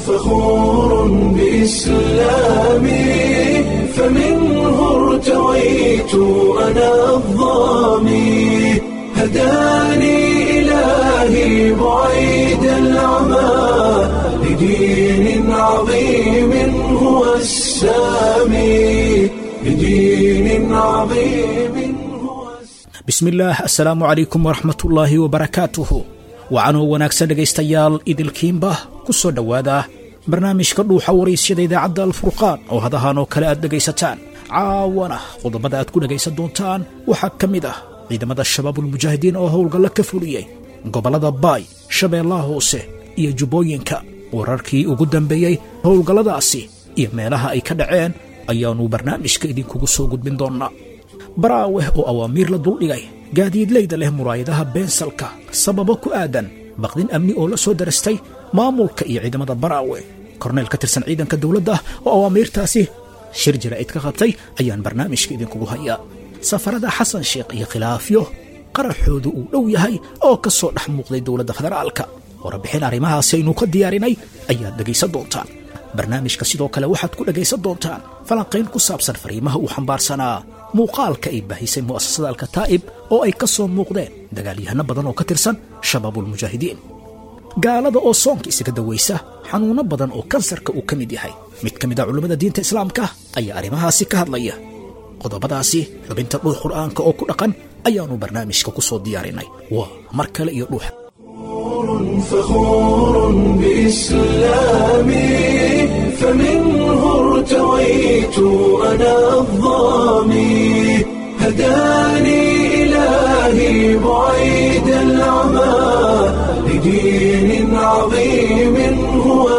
فخور بإسلامي فمنه ارتويت أنا الظامي هداني إلهي بعيد العمى لدين عظيم هو السامي لدين عظيم هو السامي bismillaah assalaamu calaykum waraxmatullaahi wabarakaatuhu wacanoo wanaagsan dhegaystayaal idilkiinba ku soo dhowaada barnaamijka dhuuxa waraysyada idaacadda alfurqaan oo hadahan oo kale aad dhegaysataan caawana qodobada aad ku dhegaysan doontaan waxaa ka mid ah ciidamada shabaabulmujaahidiin oo howlgalla ka fuliyey gobollada baay shabeellaha hoose iyo jubbooyinka wararkii ugu dambeeyey howlgalladaasi iyo meelaha ay ka dhaceen ayaannu barnaamijka idinkugu soo gudbin doonnaa baraaweh oo awaamiir la duldhigay gaadiidleyda leh muraayadaha beensalka sababo ku aadan baqdin amni oo la soo darastay maamulka iyo ciidamada baraawe korneyl ka tirsan ciidanka dowladda oo awaamiirtaasi shir jaraa'id ka qabtay ayaan barnaamijka idinkugu hayaa safarada xasan sheekh iyo khilaafyo qaraxoodu uu dhow yahay oo ka soo dhex muuqday dowladda federaalka warbixin arrimahaasi aynu ka diyaarinay ayaad dhegaysan doontaan barnaamijka sidoo kale waxaad ku dhegaysan doontaan falanqayn ku saabsan fariimaha uu xambaarsanaa muuqaalka ay baahisay mu'asasada alkataa'ib oo ay ka soo muuqdeen dagaalyahano badan oo ka tirsan shabaabulmujaahidiin gaalada oo soonka isaga dawaysa xanuunno badan oo kansarka uu ka mid yahay mid ka mid a culummada diinta islaamka ayaa arrimahaasi ka hadlaya qodobadaasi xubinta dhuux qur'aanka oo ku dhaqan ayaannu barnaamijka ku soo diyaarinay waa mar kale iyo dhuuxa فخور بإسلامي فمنه ارتويت أنا الظامي هداني إلهي بعيد العمى لدين عظيم هو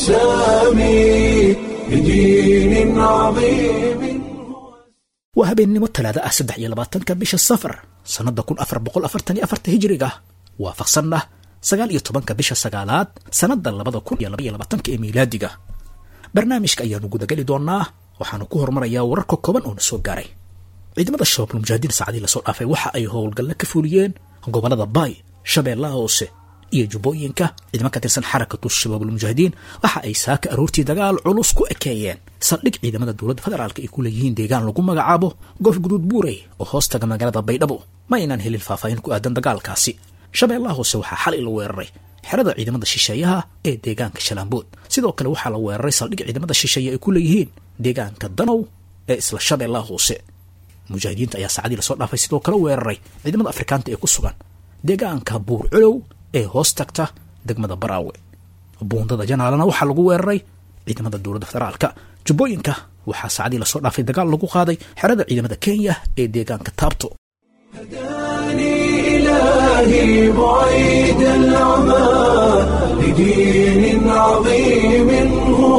السامي لدين عظيم waa habeennimo talaada ah saddex iyo labaatanka bisha safar sannadda kun afar boqol afartan iyo afarta hijiriga waafaqsanna sagaal iyo tobanka bisha sagaalaad sannadda labada kun iyo labaiyo labaatanka ee miilaadiga barnaamijka ayaanu gudageli doonnaa waxaanu ku horumarayaa wararka kooban oo na soo gaaray ciidamada shabaabulmujaahidiin saacadii lasoo dhaafay waxa ay howlgalla ka fuliyeen gobollada baay shabeellaha hoose iyo jubbooyinka ciidamo ka tirsan xarakatu shabaabulmujaahidiin waxa ay saaka aroortii dagaal culus ku ekeeyeen saldhig ciidamada dowladda federaalk ay ku leeyihiin deegaan lagu magacaabo goof guduud buurey oo hoostaga magaalada baydhabo ma aynaan helin faahfaahin ku aadan dagaalkaasi shabeellaha hoose waxaa xalay la weeraray xerada ciidamada shisheeyaha ee deegaanka shalaambood sidoo kale waxaa la weeraray saldhig ciidamada shisheeye ay ku leeyihiin deegaanka danow ee isla shabeellaha hoose mujaahidiinta ayaa saacadii lasoo dhaafay sidoo kale weeraray ciidamada afrikaanta ee ku sugan deegaanka buur culow ee hoos tagta degmada baraawe buundada janaalana waxaa lagu weeraray ciidamada dowladda federaalka jubbooyinka waxaa saacadii lasoo dhaafay dagaal lagu qaaday xerada ciidamada kenya ee deegaanka taabto هداني إلهي بعيد العمى لدين عظيم هو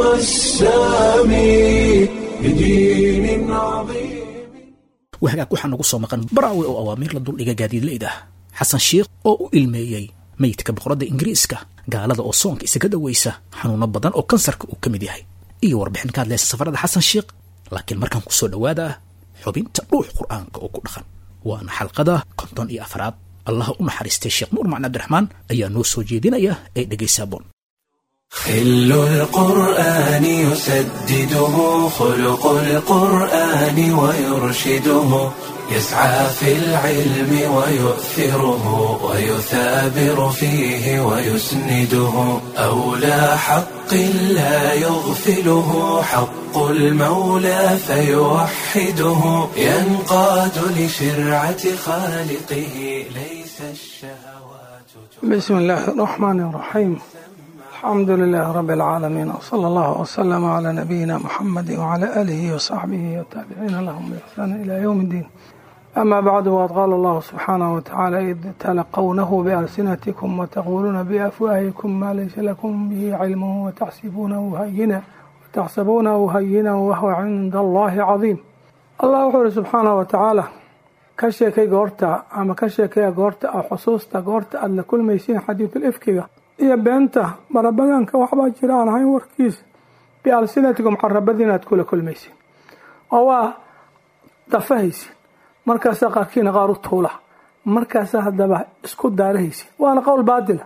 السامي لدين عظيم wahagaag waxaa nagu soo maqan baraawe oo awaamiir la duldhiga gaadiidleyda xasan sheikh oo u ilmeeyey meydka boqoradda ingiriiska gaalada oo soonka isaga dawaysa xanuuno badan oo kansarka uu ka mid yahay iyo warbixin ka hadlaysa safarada xasan sheikh laakiin markaan ku soo dhowaada xubinta dhuux qur'aanka oo ku dhaqan waana xalqada konton iyo afraad allah u naxariistay sheekh nuur macn cabdiraxmaan ayaa noo soo jeedinaya ee dhegaysaabon خل القرآن يسدده خلق القرآن ويرشده يسعى في العلم ويؤثره ويثابر فيه ويسنده أولى حق لا يغفله حق المولى فيوحده ينقاد لشرعة خالقه ليس الشهوات بسم الله الرحمن الرحيم الحمد لله رب العالمين وصلى الله وسلم على نبينا محمد وعلى آله وصحبه والتابعين لهم بإحسان إلى يوم الدين أما بعد وقد قال الله سبحانه وتعالى إذ تلقونه بألسنتكم وتقولون بأفواهكم ما ليس لكم به علم وتحسبونه هينا وتحسبونه هينا وهو عند الله عظيم الله وحده سبحانه وتعالى ka sheekay goorta ama ka sheekaya goorta ah xusuusta goorta aad la kulmaysiin xadiidul ifkiga iyo beenta marabadaanka waxbaa jira aan ahayn warkiisa bialsinatikum carabadiin aad kula kulmaysiin oo waa dafahaysiin markaasaa qaarkiina qaar u tuula markaasaa haddaba isku daarahaysiin waana qowl baatila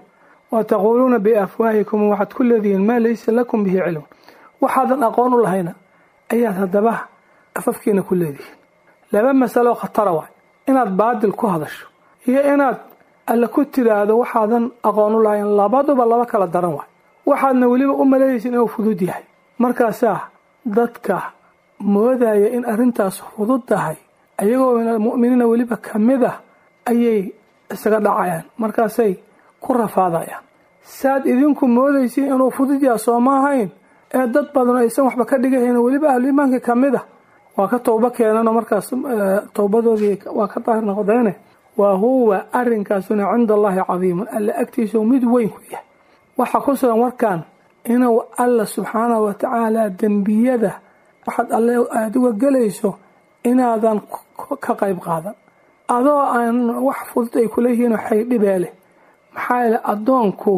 wa taquuluuna biafwaahikum waxaad ku leedihiin maa laysa lakum bihi cilmun waxaadan aqoon u lahayna ayaad haddaba afafkiina ku leedihiin laba masalo khatara waay inaad baadil ku hadasho iyo inaad alle ku tiraahdo waxaadan aqoon u lahayn labaduba laba kala daran waay waxaadna weliba u maleynaysin inuu fudud yahay markaasaa dadka moodaya in arrintaas fudud tahay ayagoo mu'miniina weliba ka mid ah ayay isaga dhacayaan markaasay ku rafaadayaan saad idinku moodaysiin inuu fudud yaha soo ma ahayn ee dad badan aysan waxba ka dhigahayn weliba ahlu iimaanka ka mid a waa ka towbo keenanoo markaas towbadoodii waa ka daahir noqdeene wa huwa arrinkaasuna cinda allaahi cadiimun alla agtiisau mid weyn ku yahay waxaa ku sugan warkan inuu alla subxaanahu wa tacaala dembiyada waxaad alle aada uga gelayso inaadan ka qayb qaadan adoo aan wax fudud ay kuleeyihiin xaydhibeeleh maxaa yeele addoonku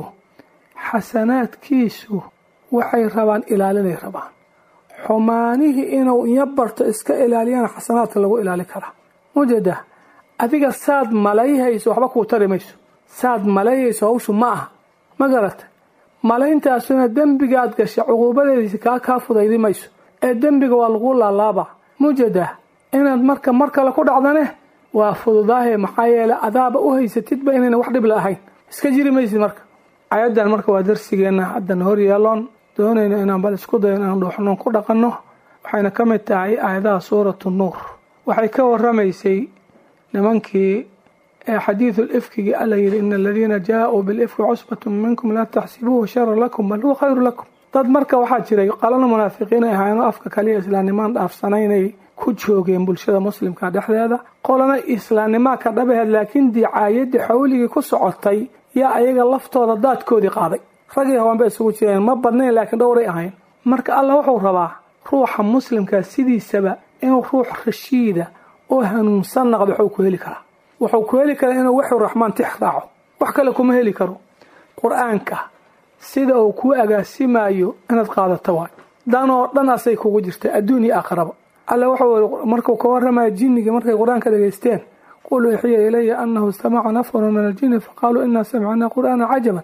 xasanaadkiisu waxay rabaan ilaalinay rabaan xumaanihii inuu iyo barto iska ilaaliyana xasanaadka lagu ilaali karaa mujada adiga saad malayhayso waxba kuu tari mayso saad malayhayso hawshu ma aha ma garata malayntaasuna dembigaad gashay cuquubadeediisi kaa kaa fudaydi mayso ee dembiga waa lagu laalaaba mujada inaad marka mar kale ku dhacdane waa fududaahe maxaa yeele adaaba u haysatidba inayna wax dhib la ahayn iska jiri maysid marka ayadan marka waa darsigeenna haddan hor yeeloon doonayno inaan bal isku dayo inaan dhuuxnoon ku dhaqanno waxayna ka mid tahay aayadaha suuratu nuur waxay ka waramaysay nimankii ee xadiidul ifkigii alla yidhi ina aladiina jaa-uu bilifki cusbatun minkum laa taxsibuuhu sharan lakum bal huwa khayru lakum dad marka waxaa jiray qalana munaafiqiin ay ahaayeenoo afka kaliya islaamnimaan dhaafsanaynay ku joogeen bulshada muslimka dhexdeeda qolana islaamnimaa ka dhabaheed laakiin dicaayadii xawligii ku socotay yaa ayaga laftooda daadkoodii qaaday ragii hawaanba isugu jireen ma badnayn laakiin dhowray ahayn marka allah wuxuu rabaa ruuxa muslimka sidiisaba inuu ruux rashiida oo hanuunsan naqdo waxuu ku heli karaa wuxuu ku heli karaa inuu waxu raxmaan tix raaco wax kale kuma heli karo qur-aanka sida uu kuu agaasimayo inaad qaadato waay danoo dhan asay kugu jirta adduun iyo aakharaba alle wuxuu markuu ka warramaya jinnigii markay qur-aanka dhegaysteen qul uxiya ilaya anahu istamaca nafarun min aljinni faqaaluu inaa samicnaa qur'aana cajaban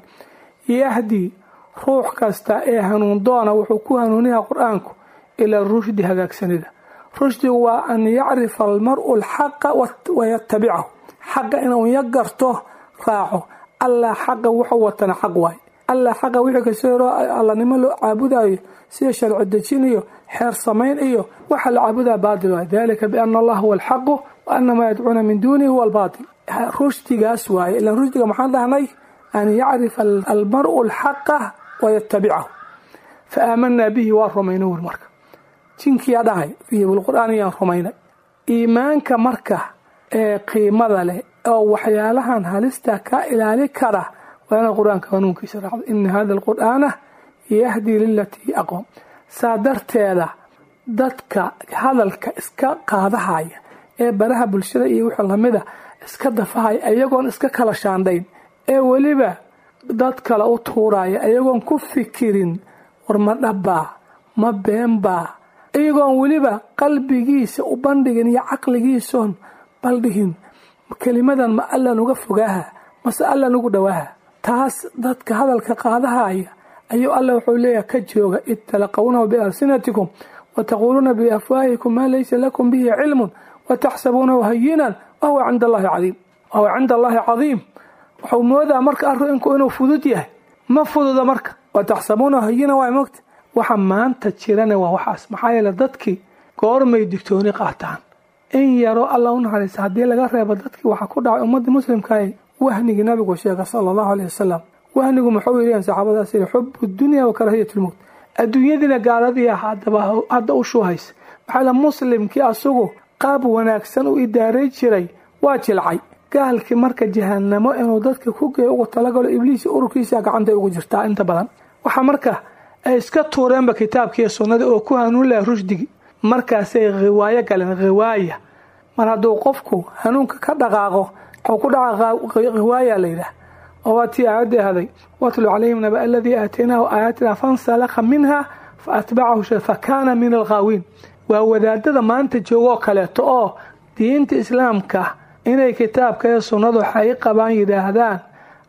yahdi ruux kasta ee hanuun doona wuxuu ku hanuuniyaa qur-aanku ilaa rushdi hagaagsanida rushdigu waa an yacrifa almaru alxaqa wayatabicahu xaqa inuu ya garto raaco allah xaqa wuxuu watana xaq waay allah xaqa wixii kasoo horo allanimo loo caabudayo sida sharci dejin iyo xeer samayn iyo waxa la caabudaa baatil waay dalika biana allah huwa alxaqu wa ana maa yadcuuna min duunihi huwa albaatil rushdigaas waaye ilan rushdiga maxaan dhahnay an yacrifa almaru alxaqa wayatabicahu fa aamanaa bihi waa rumayna wer marka jinkiyaa dhahay fiihi bilqur'aan yaan rumaynay iimaanka marka ee qiimada leh oo waxyaalahan halista ka ilaali kara waa inaad qur-aanka hanuunkiisa raacdo ina hada alqur'aana yahdii lilatii aqoom saa darteeda dadka hadalka iska qaadahaya ee baraha bulshada iyo wixii lamida iska dafahaya iyagoon iska kala shaandhayn ee weliba dad kale u tuuraya iyagoon ku fikirin war ma dhabbaa ma beenbaa iyagoon weliba qalbigiisa u bandhigin iyo caqligiisoon baldhihin kelimadan ma allan uga fogaaha mase allan ugu dhowaaha taas dadka hadalka qaadahaya ayuu alla wuxuu leeyahay ka jooga id talaqawnahu bialsinatikum wataquuluuna biafwaahikum maa laysa lakum bihi cilmun wataxsabuunahu hayinan wahuwa cinda allahi cadiim wahuwa cinda allahi cadiim wuxuu moodaa marka arinku inuu fudud yahay ma fududa marka wataxsabuunahu hayinan waa mogta waxa maanta jirana waa waxaas maxaa yeele dadkii goormay digtooni qaataan in yaroo alla u naxariista haddii laga reebo dadkii waxaa ku dhacay ummadii muslimkaay wahnigii nabigu sheega sala allahu aleyh wasalam wahnigu muxuu yidhaheen saxaabadaas yidhi xubu dunya wa karaahiyat lmowt adduunyadiina gaaladii hadaba hadda u shuuhaysa maxaa yeele muslimkii asagu qaab wanaagsan u idaaray jiray waa jilcay gaalkii marka jahanamo inuu dadka ku geeyo ugu talagalo ibliis ururkiisa gacantay ugu jirtaa inta badan waxaa marka ay iska tuureenba kitaabkiiyo sunnadii oo ku hanuun laha rushdigi markaasay khiwaayo galeen khiwaaya mar hadduu qofku hanuunka ka dhaqaaqo wuxuu ku dhaca khiwaaya la yidhaah oo waa tii aayadda ahday watlu calayhim naba aladii aataynaahu aayaatina fansalakha minha fa atbacahu fa kaana min alghaawiin waa wadaadada maanta joogoo kaleeto oo diinta islaamka inay kitaabka iyo sunnadu waxay qabaan yidhaahdaan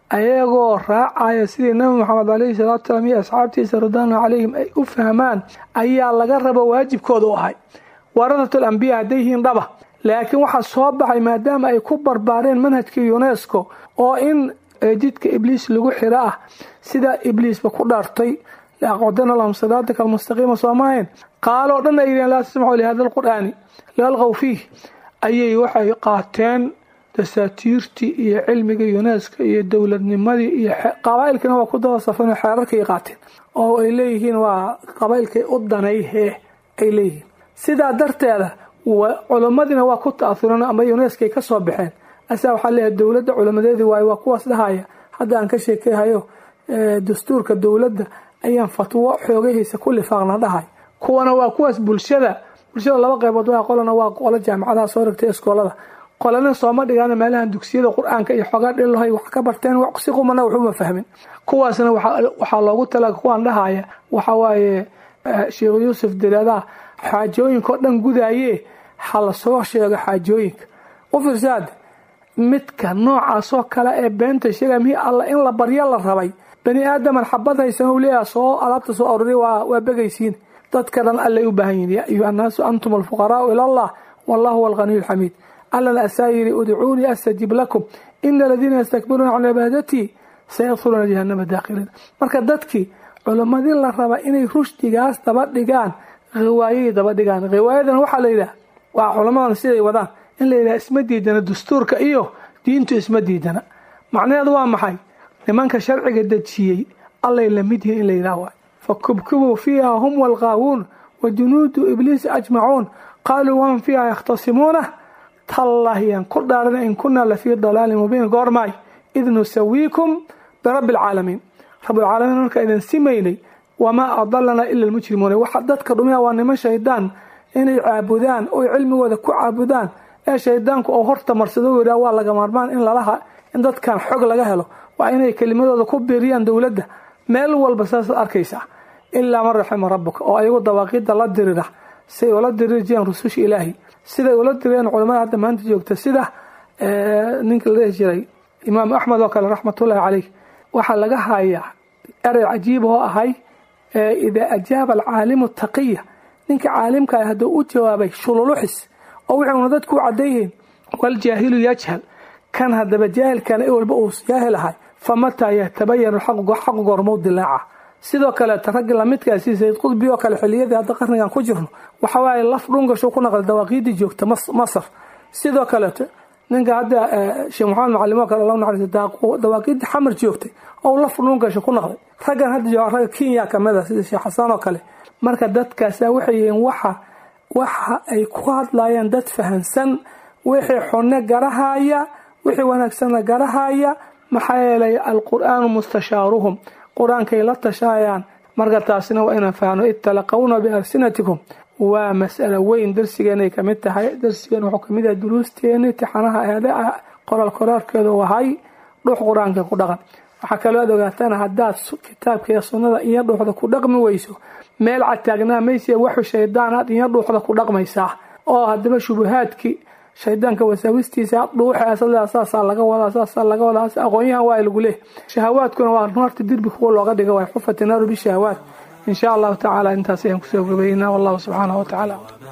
ayagoo raacaya sidii nabi maxamed caleyhi salaatu salaam iyo asxaabtiisa ridwaanu calayhim ay u fahmaan ayaa laga rabo waajibkooda u ahay waradatul ambiya hadday yihiin dhaba laakiin waxaa soo baxay maadaama ay ku barbaareen manhajkii unesco oo in jidka ibliis lagu xiro ah sidaa ibliisba ku dhaartay laaqcudana lahum siraatika almustaqiima soomahayn qaaloo dhan ay yidhaheen laa tasmacu lihada alqur'aani lalqow fiih ayay waxay qaateen dasaatiirtii iyo cilmigii unesco iyo dowladnimadii iyo qabaa'ilkiina waa ku daba safan xeerarkay qaateen oo ay leeyihiin waa qabaa'ilkay u danayhee ay leeyihiin sidaa darteeda culimmadiina waa ku ta'aureen ama unescoay ka soo baxeen asaa waxaa leeyahay dowladda culimadeedii waay waa kuwaas dhahaya hadda aan ka sheekehayo dastuurka dowladda ayaan fatwo xoogahaysa ku lifaaqna dhahay kuwana waa kuwaas bulshada bulshada laba qaybood waa qolana waa qolo jaamacadaha soo ragtay iskoolada qolana sooma dhigaan meelahan dugsiyada qur-aanka iyo xoogaa dhilahay wax ka barteen si qumana waxuma fahmin kuwaasna waxaa loogu tala kuwaan dhahaya waxa waaye sheekh yuusuf direedaa xaajooyinka oo dhan gudaaye ha la soo sheego xaajooyinka u fiirsaad midka noocaasoo kale ee beenta sheega mihii alla in la baryo la rabay bani aadaman xabad haysan u leeyaha soo alaabta soo aruriy waa begaysiin dadka dhan allay u baahan yihin yaa ayuha annaasu antum alfuqaraau ila allah wallahu huwa alghaniyu alxamiid allana asaa yidhi udcuunii astajib lakum ina aladiina yastakbiruuna can cibaadatii sayadkhuluuna jahanama daakhiliin marka dadkii culimmadii la raba inay rushdigaas daba dhigaan hiwaayay daba dhigaan hiwaayadan waxaa la yidhaha waa culamadan siday wadaan in la yidhaha isma diidana dastuurka iyo diintu isma diidana macnaheedu waa maxay nimanka sharciga dejiyey allay la mid yihiin in la yidhaha waay fakubkibuu fiiha hum walqaawuun wa junuudu ibliisi ajmacuun qaaluu wahum fiiha yakhtasimuuna tallahiyaan ku dhaarana in kunaa lafii dalaalin mubiin goormaay id nusawiikum birabbi alcaalamiin rabbilcaalamiin markaa idin simaynay wamaa adalanaa ila almujrimuuna waxa dadka dhumiya waa niman shaydaan inay caabudaan oy cilmigooda ku caabudaan ee shaydaanku oo horta marsado yidhaha waa laga maarmaan in lalaha in dadkan xog laga helo waa inay kelimadooda ku biiriyaan dowladda meel walba saasaad arkaysaa ilaa man raxima rabbuka oo ayagu dawaaqiidda la dirira siay ula diriri jireen rususha ilaahi siday ula direen culamada hadda maanta joogta sida ninka la dhihi jiray imaam axmed oo kale raxmatullaahi caleyh waxaa laga hayaa erey cajiib oo ahay idaa ajaaba alcaalimu taqiya ninka caalimka ah hadduu u jawaabay shululuxis oo wuxuuna dadku u cadayyihiin waljaahilu yajhal kan haddaba jaahilkana i walba uu jaahil ahay famataa yatabayanu xaqu goormow dilaaca sidoo kaleeta raggi lamidkaasi sayd qudbi oo kale xiliyadii hadda qarnigan ku jirno waxa waaye laf dhungashu ku naqday dawaaqiidii joogta masar sidoo kaleeto ninka hadda sheekh maxamed macallim oo kale alla naxariista dawaaqiidii xamar joogtay oo laf dhungashu ku naqday raggan hadda jooga ragga kenya kamid a sida sheekh xasaan oo kale marka dadkaasa waxay yihiin waxa waxa ay ku hadlayaan dad fahansan wixii xunne garahaya wixii wanaagsanna garahaya maxaa yeelay alqur'aanu mustashaaruhum qur-aankay la tashaayaan marka taasina waa inaan fahno id talaqawna bialsinatikum waa mas'alo weyn darsigeenay kamid tahay darsigeen wuxuu kamid yahay duruusteeni tixanaha eede ah qoraal qoraarkeedu wahay dhux qur-aanka ku dhaqan waxaa kaloo aad ogaataan haddaad kitaabkaiyo sunnada iyo dhuuxda ku dhaqmi weyso meel cadtaagnaa mayse waxu shaydaan aad iyo dhuuxda ku dhaqmaysaa oo haddaba shubuhaadkii shaydaanka wasaawistiisa dhuuxa saasaa laga wadaa saasaa laga wadaa aqoonyahan waa lagu leeh shahawaadkuna waa naarta dirbi kuwa looga dhiga waay xufati naaru bishahawaat in sha allahu tacaala intaas ayaan kusoo gabaynaa wallahu subxaanahu watacaala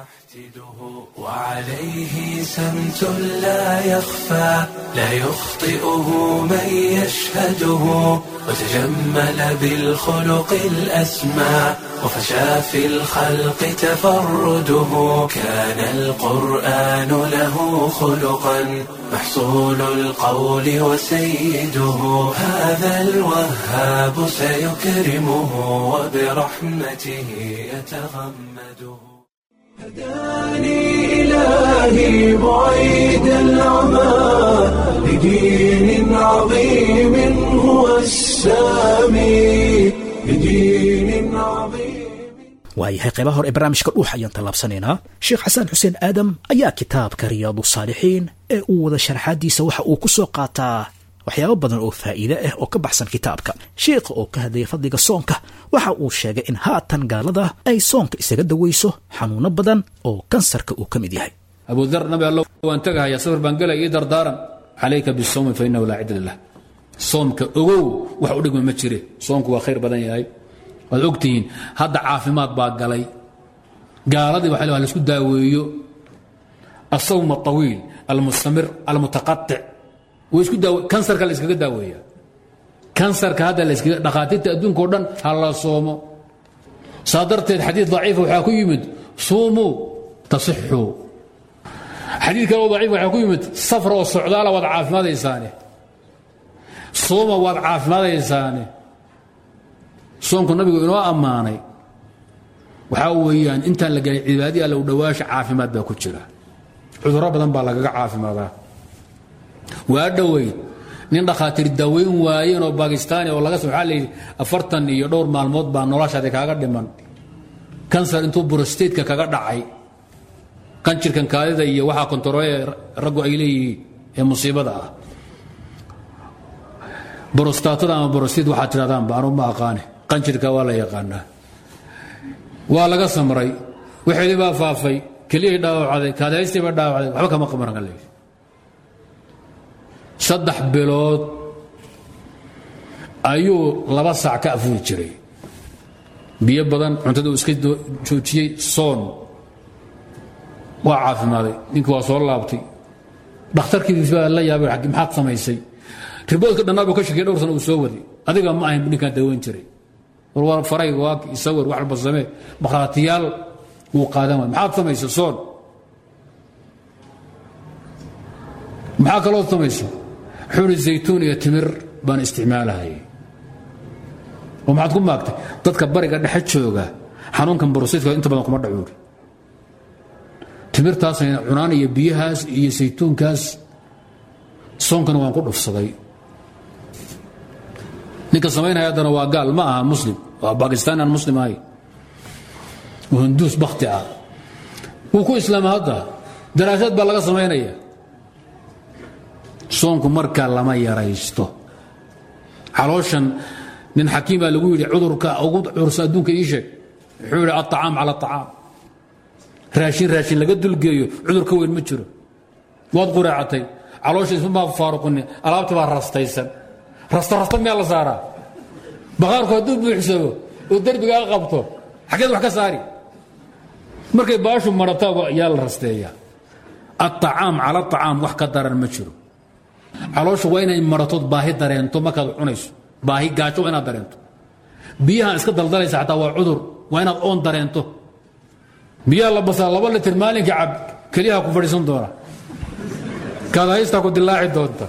وعليه سمت لا يخفى لا يخطئه من يشهده وتجمل بالخلق الأسمى وفشى في الخلق تفرده كان القرآن له خلقا محصول القول وسيده هذا الوهاب سيكرمه وبرحمته يتغمده هداني إلهي بعيد العمى لدين عظيم هو السامي لدين عظيم waayahay qaybaha hore ee barnaamijka dhuux ayaan tallaabsanaynaa sheekh xasan xuseen aadam ayaa kitaabka riyaadu saalixiin ee uu wada sharaxaadiisa waxa uu ku soo qaataa waxyaabo badan oo faa'iide ah oo ka baxsan kitaabka sheikha oo ka hadlaya fadliga soonka waxa uu sheegay in haatan gaalada ay soonka isaga dawayso xanuuno badan oo kansarka uu ka mid yahay abudar nabi allo waan tegahaya safar baan gelaya ii dardaaran calayka bisawmi fa innahu laa cidda lah soomka ogow wax u dhigma ma jire soomku waa khayr badan yahay waad ogtihiin hadda caafimaad baa galay gaaladii waxa la isku daaweeyo asawm aطawiil almustamir almutaqaطic way isku daawe kansarka la iskaga daaweeya kansarka hadda la iskaga dhakhaatiirta adduunka o dhan ha la soomo saa darteed xadiid daciifa waxaa ku yimid suumuu tasixuu xadiid kale oo daciif waxaa ku yimid safar oo socdaala waad caafimaadaysaane sooma waad caafimaadaysaane soomku nabigu inoo ammaanay waxaa weeyaan intaan la gelin cibaadii alla u dhowaasha caafimaad baa ku jira cudurro badan baa lagaga caafimaadaa waa dhoweyd nin dhakhaatiir daaweyn waayeen oo bakistaani oo laga waxaa layidhi afartan iyo dhowr maalmood baa noloshaadi kaaga dhiman kansar intuu brostateka kaga dhacay kanjirkan kaadida iyo waxaa kontaroole raggu ay leeyihiin ee musiibada ah brostatada ama brostate waxaad tidhahdaanba anu ma aqaane qanjirka waa la yaqaanaa waa laga samray waxeedii baa faafay keliyay dhaawacday kaadaystii baa dhaawacday waxba kama qabaran leeyihi saddex bilood ayuu laba saac ka afuuri jiray biyo badan cuntada uu iska joojiyey soon waa caafimaaday ninkii waa soo laabtay dhakhtarkiis baa la yaabay maxaad samaysay riboodka dhannaa buu ka shakiyay dhowr sana uu soo waday adiga ma ahayn ninkaan daweyn jiray war faray waa isawir wax walba samee markhaatiyaal wuu qaadan waay maxaad samaysay soon maxaa kaloo samaysa xuri zaytuun iyo timir baan isticmaalahayay oo maxaad ku maagtay dadka bariga dhexe jooga xanuunkan borosiidka inta badan kuma dhacuuri timirtaasayna cunaan iyo biyahaas iyo saytuunkaas soonkana waan ku dhufsaday ninka samaynaya haddana waa gaal ma aha muslim waa bakistaan aan muslim ahay hunduus bakti ah wuu ku islaama hadda daraasaad baa laga samaynaya soonku markaa lama yaraysto calooshan nin xakiim baa lagu yidhi cudurka ugu cursa adduunka ii sheeg wuxuu yidhi aطacaam cala aطacaam raashin raashin laga dulgeeyo cudur ka weyn ma jiro waad qureecatay caloosha ismamaa faaruqini alaabta baa rastaysan rasta rasta miyaa la saaraa baqaarku hadduu buuxsamo oo derbigaa qabto xaggeed wax ka saari markay baashu marataa yaa la rasteeyaa aطacaam cala aطacaam wax ka daran ma jiro caloosha waa inay maratood baahi dareento markaad cunayso baahi gaajo waa inaad dareento biyahaan iska daldalaysa xataa waa cudur waa inaad oon dareento biyaha la basaa laba litir maalinka cab keliyaha ku fadhiisan doona kaad haystaa ku dilaaci doonta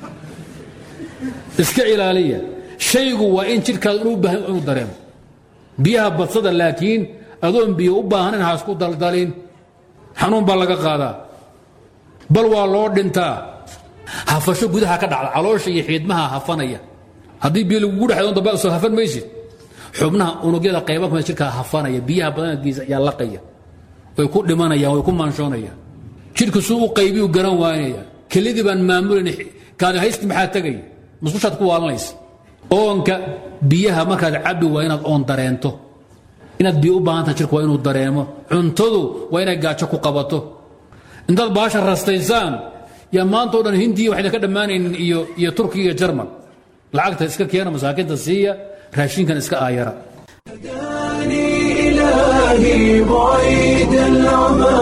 iska ilaaliya shaygu waa in jidhkaada inuu baahan inuu dareemo biyaha badsada laakiin adoon biyo u baahnayn ha isku daldalin xanuun baa laga qaadaa bal waa loo dhintaa hafasho gudaha ka dhacda caloosha iyo xiidmaha hafanaya haddii biyo lagugu dhexay damba soo hafan maysid xubnaha unugyada qayba kuma jidhkaa hafanaya biyaha badankiisa ayaa laqaya way ku dhimanayaan way ku maanshoonayaan jidhku suu u qaybiyu garan waanaya kelidii baan maamulayn kaadi haysti maxaa tegaya musqushaad ku waalanaysa oonka biyaha markaad cabbi waa inaad oon dareento inaad biyo u baahantaha jirku waa inuu dareemo cuntadu waa inay gaajo ku qabato intaad baasha rastaysaan yaa maanta o dhan hindiya waxayna ka dhammaanaynin iyo iyo turkiya iyo jarman lacagta iska keena masaakiinta siiya raashinkan iska aayara هداني إلهي بعيد العمى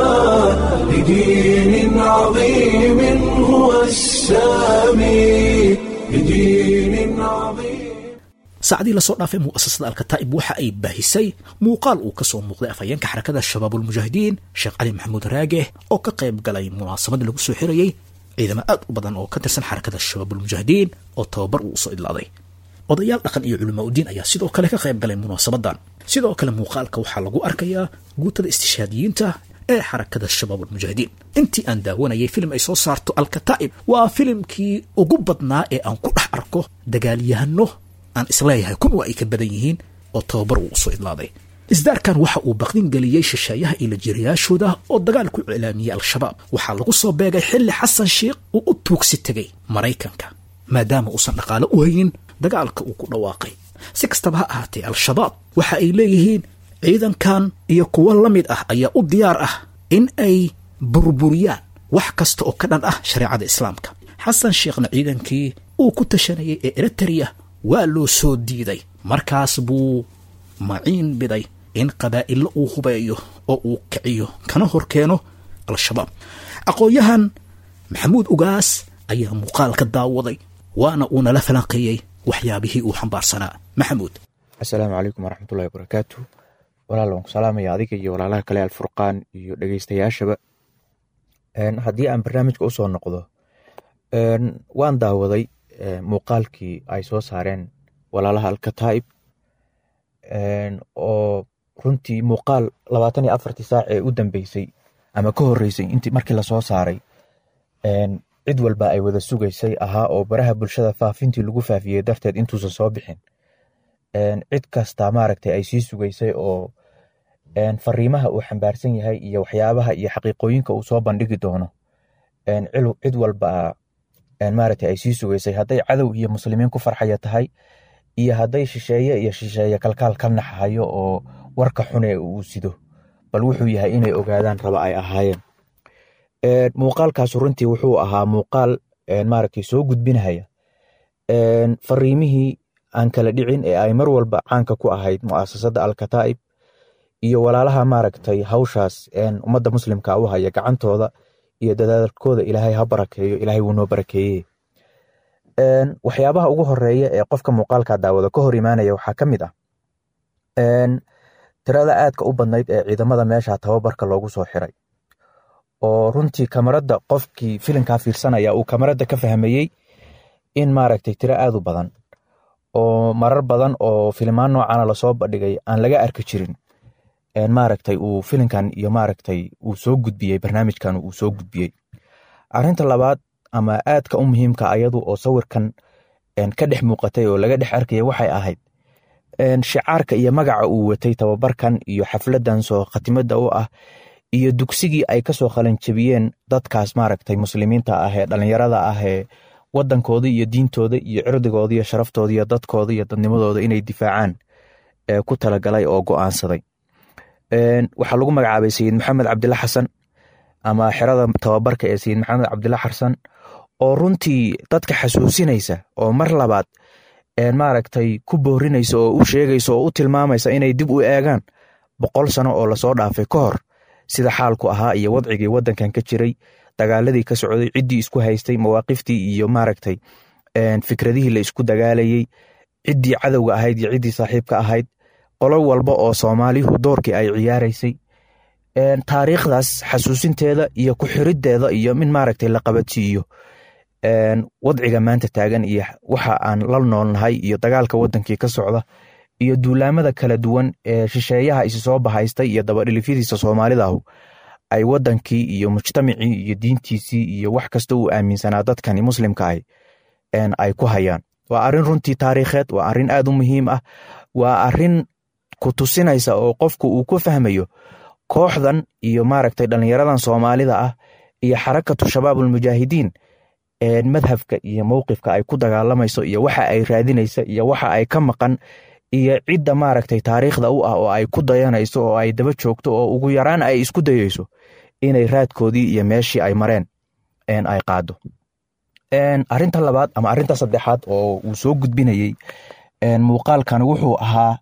لدين عظيم هو السامي لدين عظيم saacadii lasoo dhaafay mu'asasada alkataa'ib waxa ay baahisay muuqaal uu ka soo muuqday afhayeenka xarakada shabaabulmujaahidiin sheekh cali maxamuud raage oo ka qayb galay munaasabad lagu soo xirayey ciidamo aad u badan oo ka tirsan xarakada shabaabulmujaahidiin oo tababar uu usoo idlaaday odayaal dhaqan iyo culamaa udiin ayaa sidoo kale ka qayb galay munaasabadan sidoo kale muuqaalka waxaa lagu arkayaa guutada istishaadiyiinta ee xarakada shabaabulmujaahidiin intii aan daawanayay filim ay soo saarto alkataa'ib waa filimkii ugu badnaa ee aan ku dhex arko dagaalyahano aan isleeyahay kun waa ay ka badan yihiin oo tababar uu usoo idlaaday isdaarkan waxa uu baqdin geliyey shisheeyaha iyo lajiriyaashooda oo dagaal ku iclaamiyey al-shabaab waxaa lagu soo beegay xilli xasan sheikh uu u tuugsi tegay maraykanka maadaama uusan dhaqaalo u haynin dagaalka uu ku dhawaaqay si kastaba ha ahaatee al-shabaab waxa ay leeyihiin ciidankan iyo kuwo la mid ah ayaa u diyaar ah in ay burburiyaan wax kasta oo ka dhan ah shareecada islaamka xasan sheekhna ciidankii uu ku tashanayay ee eritrea waa loo soo diiday markaas buu maciin biday in qabaa'illo uu hubeeyo oo uu kiciyo kana hor keeno al-shabaab aqoon-yahan maxamuud ugaas ayaa muuqaal ka daawaday waana uu nala falanqeeyey waxyaabihii uu xambaarsanaa maxamuud asalaamu calaykum waraxmatullahi wabarakaatu walaal waan ku salaamaya adiga iyo walaalaha kale alfurqaan iyo dhegeystayaashaba haddii aan barnaamijka usoo noqdo waan daawaday muuqaalkii ay soo saareen walaalaha alkataa'ib oo runtii muuqaal labaatan iyo afartii saac ee u dambeysay ama ka horreysay intii markii lasoo saaray cid walba ay wada sugaysay ahaa oo baraha bulshada faafintii lagu faafiyey darteed intuusan soo bixin cid kasta maaragtay ay sii sugaysay oo fariimaha uu xambaarsan yahay iyo waxyaabaha iyo xaqiiqooyinka uu soo bandhigi doono cid walba maaragtay ay sii sugaysay hadday cadow iyo muslimiin ku farxaya tahay iyo hadday shisheeye iyo shisheeye kalkaal ka naxahayo oo warka xune uu sido bal wuxuu yahay inay ogaadaan raba ay ahaayeen muuqaalkaas runtii wuxuu ahaa muuqaal maaragtay soo gudbinahaya fariimihii aan kala dhicin ee ay mar walba caanka ku ahayd mu'asasada alkataa'ib iyo walaalaha maaragtay hawshaas ummadda muslimka u haya gacantooda iyo dadaalkooda ilaahay ha barakeeyo ilaahay wuu noo barakeeye waxyaabaha ugu horeeya ee qofka muuqaalka daawada ka hor imaanaya waxaa ka mid ah tirada aadka u badnayd ee ciidamada meesha tababarka loogu soo xiray oo runtii kamarada qofkii filimkaa fiirsanaya uu kamarada ka fahmayey in maaragtay tiro aad u badan oo marar badan oo filimaan noocana lasoo bandhigay aan laga arki jirin maaragtay uu filimkan iyo maaragtay uu soo gudbiyey barnaamijkan uu soo gudbiyey arinta labaad ama aadka u muhiimka ayadu oo sawirkan ka dhex muuqatay oo laga dhex arkaya waxay ahayd shicaarka iyo magaca uu watay tababarkan iyo xafladan soo khatimada u ah iyo dugsigii ay kasoo qalanjabiyeen dadkaas maaragtay muslimiinta ah ee dhalinyarada ah ee wadankoodii iyo diintooda iyo cirdigooda iyo sharaftooda iyo dadkooda iyo dadnimadooda inay difaacaan ku talagalay oo go'aansaday waxaa lagu magacaabay sayid maxamed cabdilla xasan ama xerada tababarka ee sayid maxamed cabdilla xasan oo runtii dadka xasuusinaysa oo mar labaad maaragtay ku boorinaysa oo u sheegaysa oo u tilmaamaysa inay dib u eegaan boqol sano oo lasoo dhaafay ka hor sida xaalku ahaa iyo wadcigii wadankan ka jiray dagaaladii ka socday ciddii isku haystay mawaaqiftii iyo maaragtay fikradihii la isku dagaalayey ciddii cadowga ahayd iyo ciddii saaxiibka ahayd qolo walba oo soomaalihu doorkii ay ciyaaraysay taariikhdaas xasuusinteeda iyo ku xiriddeeda iyo min maaragtay la qabadsiiyo wadciga maanta taagan iyo waxa aan la noolnahay iyo dagaalka wadankii ka socda iyo duulaamada kala duwan ee shisheeyaha isi soo bahaystay iyo dabadhilifyadiisa soomaalidahu ay wadankii iyo mujtamacii iyo diintiisii iyo wax kasta uu aaminsanaa dadkani muslimka ah ay ku hayaan waa arin runtii taariikheed waa arin aad u muhiim ah waa arin ku tusinaysa oo qofku uu ku fahmayo kooxdan iyo maaragtay dhalinyaradan soomaalida ah iyo xarakatu shabaab ulmujaahidiin madhabka iyo mowqifka ay ku dagaalamayso iyo waxa ay raadinaysa iyo waxa ay ka maqan iyo cidda maaragtay taariikhda u ah oo ay ku dayanayso oo ay daba joogto oo ugu yaraan ay isku dayeyso inay raadkoodii iyo meeshii ay mareen ay qaado arinta labaad ama arinta saddexaad oo uu soo gudbinayey muuqaalkan wuxuu ahaa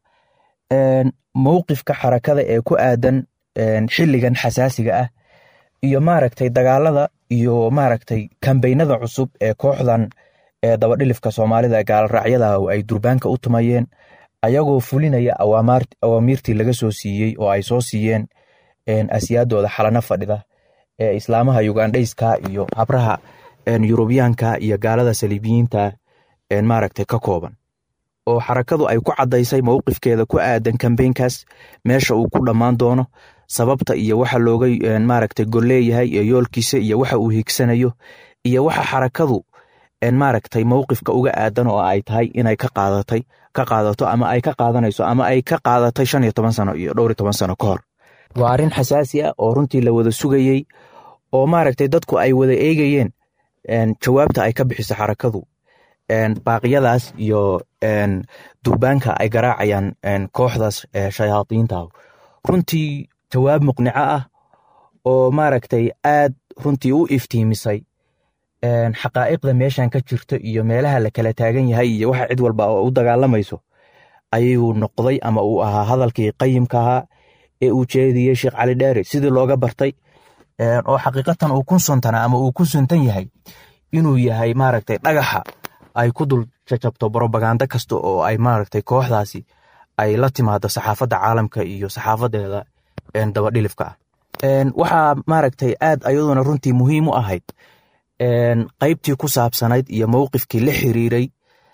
mowqifka xarakada ee ku aadan xilligan xasaasiga ah iyo maaragtay dagaalada iyo maaragtay kambeynada cusub ee kooxdan ee dabadhilifka soomaalida ee gaalraacyada ay durbaanka u tumayeen ayagoo fulinaya awaamiirtii laga soo siiyey oo ay soo siiyeen asyaadooda xalano fadhida ee islaamaha yugandhayska iyo habraha yurubiyaanka iyo gaalada saliibiyiinta maaragtay ka kooban oo xarakadu ay ku caddaysay mowqifkeeda ku aadan kambeynkaas meesha uu ku dhammaan doono sababta iyo waxa looga maaragtay golleeyahay iyo yoolkiisa iyo waxa uu higsanayo iyo waxa xarakadu maaragtay mowqifka uga aadan oo ay tahay inay ka qaadatay ka qaadato ama ay ka qaadanayso ama ay ka qaadatay shan iyo toban sano iyo dhowr iyo toban sano ka hor waa arrin xasaasi ah oo runtii la wada sugayey oo maaragtay dadku ay wada eegayeen jawaabta ay ka bixiso xarakadu baaqyadaas iyo durbaanka ay garaacayaan kooxdaas shayaadiinta runtii jawaab muqnico ah oo maaragtay aad runtii u iftiimisay xaqaa'iqda meeshan ka jirto iyo meelaha la kala taagan yahay iyo waxa cid walba oo u dagaalamayso ayuu noqday ama uu ahaa hadalkii qayimka ahaa ee uu jeediyey sheekh cali dheere sidii looga bartay oo xaqiiqatan uu ku suntana ama uu ku suntan yahay inuu yahay maaragtay dhagaxa ay ku dul jajabto brobaganda kasta oo ay maaragtay kooxdaasi ay la timaado saxaafadda caalamka iyo saxaafadeeda dabadhilifka ah waxaa maaragtay aad ayaduna runtii muhiim u ahayd qaybtii ku saabsanayd iyo mowqifkii la xiriiray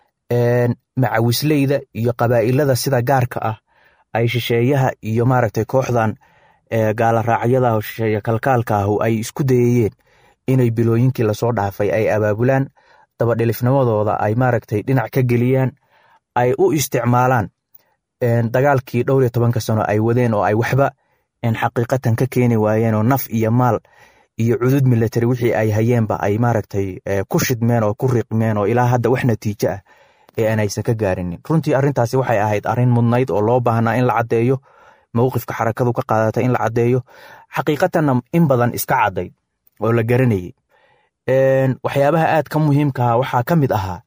macawisleyda iyo qabaa'ilada sida gaarka ah ay shisheeyaha iyo maaragtay kooxdan gaala raacyada shisheeye kalkaalka ahu ay isku dayayeen inay bilooyinkii lasoo dhaafay ay abaabulaan dabadhilifnimadooda ay maaragtay dhinac ka geliyaan ay u isticmaalaan dagaalkii dhowr iyo tobanka sano ay wadeen oo ay waxba xaqiiqatan ka keeni waayeen oo naf iyo maal iyo cudud military wixii ay hayeenba ay maaragtay ku shidmeen oo ku riiqmeen oo ilaa hadda wax natiijo ah ee aan aysan ka gaarinin runtii arrintaasi waxay ahayd arrin mudnayd oo loo baahnaa in la caddeeyo mowqifka xarakadu ka qaadatay in la caddeeyo xaqiiqatanna in badan iska cadday oo la garanayay waxyaabaha aad ka muhiimkaha waxaa ka mid ahaa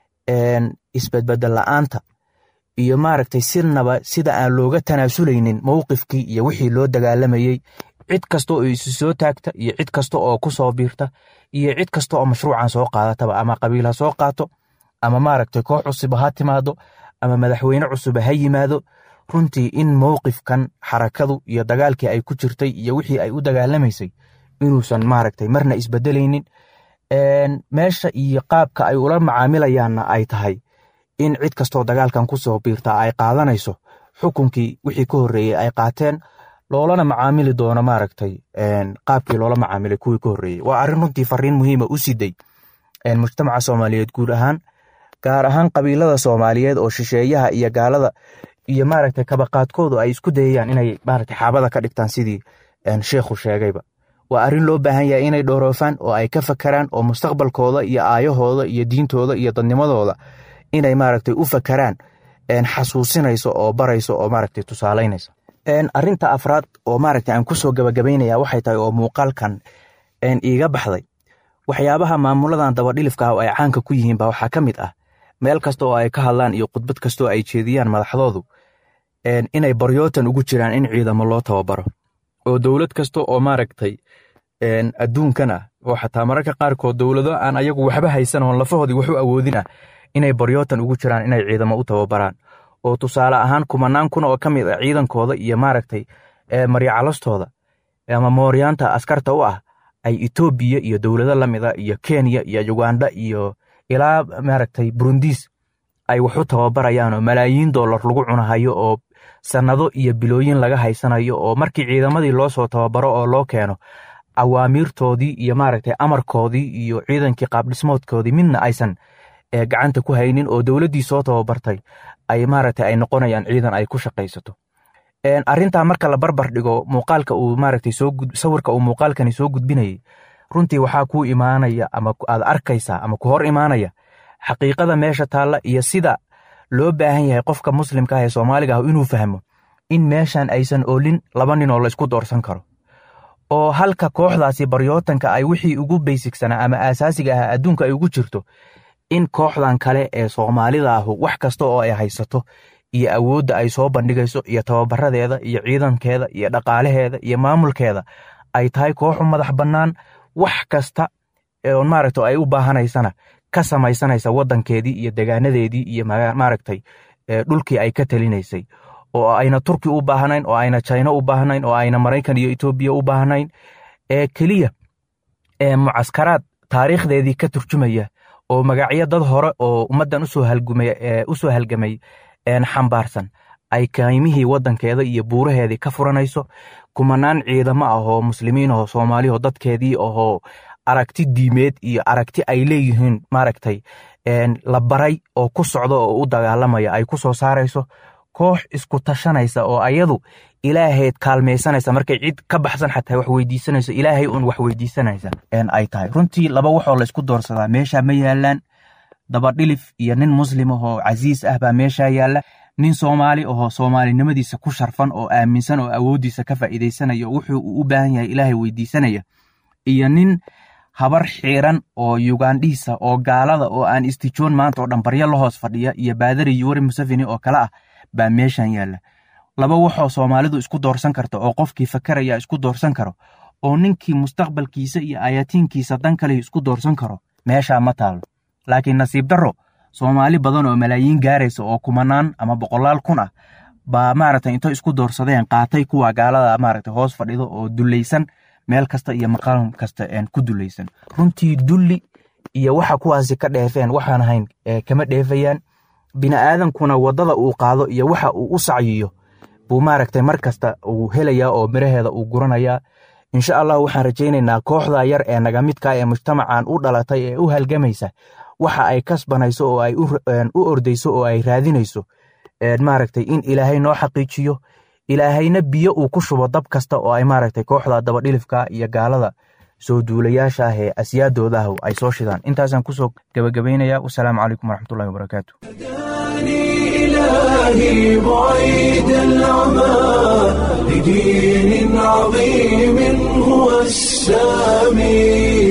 isbedbedel la'aanta iyo maaragtay sinaba sida aan looga tanaasulaynin mowqifkii iyo wixii loo dagaalamayey cid kasta oo isu soo taagta iyo cid kasta oo ku soo biirta iyo cid kasta oo mashruucan soo qaadataba ama qabiil ha soo qaato ama maaragtay koox cusuba ha timaado ama madaxweyne cusuba ha yimaado runtii in mowqifkan xarakadu iyo dagaalkii ay ku jirtay iyo wixii ay u dagaalamaysay inuusan maaragtay marna isbedelaynin meesha iyo qaabka ay ula macaamilayaanna ay tahay in cid kastoo dagaalkan ku soo biirta ay qaadanayso xukunkii wixii ka horreeyey ay qaateen loolana macaamili doono maaragtay qaabkii loola macaamilay kuwii ka horreeyey waa arrin runtii fariin muhiima u siday mujtamaca soomaaliyeed guud ahaan gaar ahaan qabiilada soomaaliyeed oo shisheeyaha iyo gaalada iyo maaragtay kabaqaadkoodu ay isku dayayaan inay maaragtay xaabada ka dhigtaan sidii sheekhu sheegayba waa arrin loo baahan yahay inay dhooroofaan oo ay ka fakaraan oo mustaqbalkooda iyo aayahooda iyo diintooda iyo dadnimadooda inay maaragtay u fakaraan xasuusinayso oo barayso oo maaragtay tusaalaynayso arrinta afraad oo maaragtay aan kusoo gabagabaynaya waxay tahay oo muuqaalkan iiga baxday waxyaabaha maamuladan dabadhilifka ah oo ay caanka ku yihiin ba waxaa ka mid ah meel kasta oo ay ka hadlaan iyo khudbad kasta oo ay jeediyaan madaxdoodu inay baryootan ugu jiraan in ciidamo loo tababaro oo dowlad kasta oo maaragtay adduunkan ah oo xataa mararka qaarkood dowlado aan ayagu waxba haysan oon lafahoodii wax u awoodin ah inay baryootan ugu jiraan inay ciidamo u tababaraan oo tusaale ahaan kumanaan kun oo ka mid ah ciidankooda iyo maaragtay maryacalastooda ama mooryaanta askarta u ah ay etoobiya iyo dowlado la mida iyo kenya iyo uganda iyo ilaa maaragtay burundis ay wax u tababarayaan oo malaayiin dollar lagu cunahayo oo sannado iyo bilooyin laga haysanayo oo markii ciidamadii loo soo tababaro oo loo keeno awaamiirtoodii iyo maaragtay amarkoodii iyo ciidankii qaabdhismoodkoodii midna aysan gacanta ku haynin oo dowladdii soo tababartay ay maaragtay ay noqonayaan ciidan ay ku shaqaysato arrintaa marka la barbar dhigo muuqaalka uu maaragtay soo sawirka uu muuqaalkani soo gudbinayay runtii waxaa kuu imaanaya ama aad arkaysaa ama ku hor imaanaya xaqiiqada meesha taalla iyo sida loo baahan yahay qofka muslimka ah ee soomaaliga ah inuu fahmo in meeshan aysan oolin laba nin oo laysku doorsan karo oo halka kooxdaasi baryootanka ay wixii ugu baysigsanaa ama aasaasiga ah adduunka ay ugu jirto in kooxdan kale ee soomaalida ahu wax kasta oo ay haysato iyo awoodda ay soo bandhigayso iyo tababaradeeda iyo ciidankeeda iyo dhaqaalaheeda iyo maamulkeeda ay tahay kooxu madax bannaan wax kasta maaragta ay u baahanaysana ka samaysanaysa waddankeedii iyo degaanadeedii iyo maaragtay dhulkii ay ka talinaysay oo ayna turki u baahnayn oo ayna china u baahnayn oo ayna maraykan iyo etoobiya u baahnayn ee keliya mucaskaraad taariikhdeedii ka turjumaya oo magacyo dad hore oo ummaddan usoo halgamay xambaarsan ay kaymihii waddankeeda iyo buuraheedii ka furanayso kumanaan ciidamo ah oo muslimiin ahoo soomaaliho dadkeedii ahoo aragti diimeed iyo aragti ay leeyihiin maaragtay la baray oo ku socda oo u dagaalamaya ay ku soo saarayso koox isku tashanaysa oo ayadu ilaahayd kaalmaysanaysa markay cid ka baxsan xataa wax weydiisanayso ilaahay uun wax weydiisanaysa ay tahay runtii laba waxoo laysku doorsadaa meesha ma yaalaan dabadhilif iyo nin muslim ahoo casiis ah baa meesha yaalla nin soomaali ahoo soomaalinimadiisa ku sharfan oo aaminsan oo awooddiisa ka faa'iidaysanaya wuxuu uu u baahan yahay ilaahay weydiisanaya iyo nin habar xiiran oo yugandhiisa oo gaalada oo aan istijoon maanta oo dhan baryo la hoos fadhiya iyo baadari yuwari museveni oo kale ah baa meeshan yaalla laba waxoo soomaalidu isku doorsan karta oo qofkii fakaraya isku doorsan karo oo ninkii mustaqbalkiisa iyo ayaatiinkiisa dan kale isku doorsan karo meeshaa ma taalo laakiin nasiib darro soomaali badan oo malaayiin gaaraysa oo kumanaan ama boqolaal kun ah baa maaragtay intay isku doorsadeen qaatay kuwa gaalada maaragtay hoos fadhido oo dulaysan meel kasta iyo maqaam kasta ku dulaysan runtii dulli iyo waxa kuwaasi ka dheefeen waxaan ahayn kama dheefayaan bini'aadankuna waddada uu qaado iyo waxa uu u sacyiyo buu maaragtay mar kasta uu helayaa oo miraheeda uu guranayaa insha allah waxaan rajaynaynaa kooxda yar ee nagamidka ee mujtamacan u dhalatay ee u halgamaysa waxa ay kasbanayso oo ay u ordayso oo ay raadinayso maaragtay in ilaahay noo xaqiijiyo ilaahayna biyo uu ku shubo dab kasta oo ay maaragtay kooxda dabadhilifka iyo gaalada soo duulayaasha ah ee asyaadooda ah ay soo shidaan intaasaan kusoo gabagabaynaya wasalaamu calaykum waraxmatullahi wabarakaatu إلهي بعيد العمى لدين عظيم هو السامي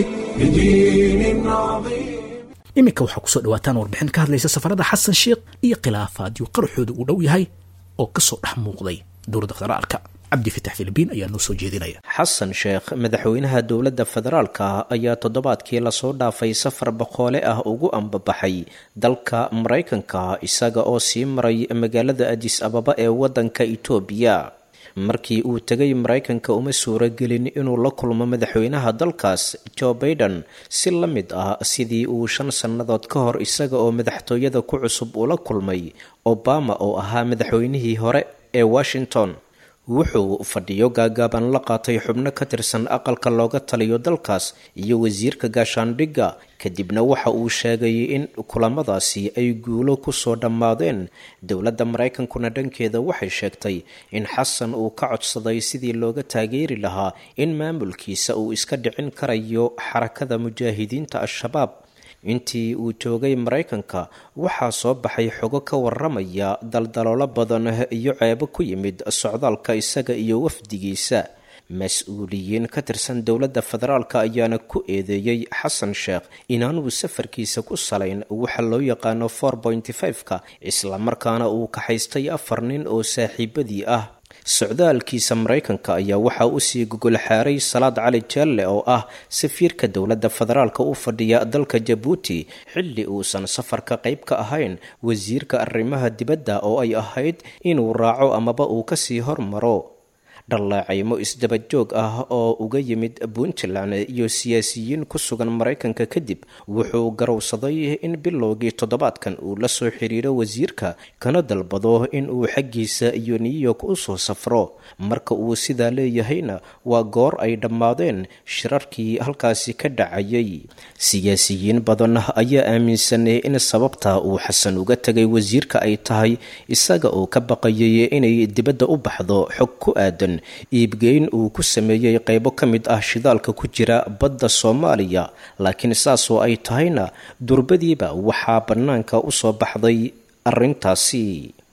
لدين عظيم iminka waxaa kusoo dhawaataan warbixin ka hadlaysa safarada xasan sheikh iyo khilaafaadyo qaraxooda uu dhow yahay oo kasoo dhex muuqday dowladda federaalka cabdifitax filibiin ayaa noo soo jeedinaya xasan sheekh madaxweynaha dowladda federaalka ayaa toddobaadkii lasoo dhaafay safar boqoole ah ugu ambabaxay dalka maraykanka isaga oo sii maray magaalada adis ababa ee waddanka itoobiya markii uu tegay maraykanka uma suuragelin inuu la kulmo madaxweynaha dalkaas joe baiden si la mid ah sidii uu shan sannadood ka hor isaga oo madaxtooyada ku cusub ula kulmay obama oo ahaa madaxweynihii hore ee washington wuxuu fadhiyo gaagaaban la qaatay xubno ka tirsan aqalka looga taliyo dalkaas iyo wasiirka gaashaandhigga kadibna waxa uu sheegay in kulamadaasi ay guulo kusoo dhammaadeen dowladda maraykankuna dhankeeda waxay sheegtay in xasan uu ka codsaday sidii looga taageeri lahaa in maamulkiisa uu iska dhicin karayo xarakada mujaahidiinta al-shabaab intii uu joogay maraykanka waxaa soo baxay xogo ka waramaya daldaloolo badan iyo ceebo ku yimid socdaalka isaga iyo wafdigiisa mas-uuliyiin ka tirsan dowladda federaalka ayaana ku eedeeyey xasan sheekh inaanuu safarkiisa ku salayn waxa loo yaqaano for pointy five-ka islamarkaana uu kaxaystay afar nin oo saaxiibadii ah socdaalkiisa maraykanka ayaa waxaa usii gogol xaaray salaad cali jaalle oo ah safiirka dowladda federaalka u fadhiya dalka jabuuti xilli uusan safarka qayb ka ahayn wasiirka arrimaha dibadda oo ay ahayd inuu raaco amaba uu kasii hormaro dhallaacaymo isdabajoog ah oo uga yimid puntland iyo siyaasiyiin ku sugan maraykanka kadib wuxuu garowsaday in bilowgii toddobaadkan uu la soo xiriiro wasiirka kana dalbado in uu xaggiisa iyo new york u soo safro marka uu sidaa leeyahayna waa goor ay dhammaadeen shirarkii halkaasi ka dhacayay siyaasiyiin badan ayaa aaminsanay in sababta uu xasan uga tegay wasiirka ay tahay isaga oo ka baqayay inay dibadda u baxdo xog ku aadan iibgeyn uu ku sameeyey qaybo ka mid ah shidaalka ku jira badda soomaaliya laakiin saasoo ay tahayna durbadiiba waxaa bannaanka u soo baxday arrintaasi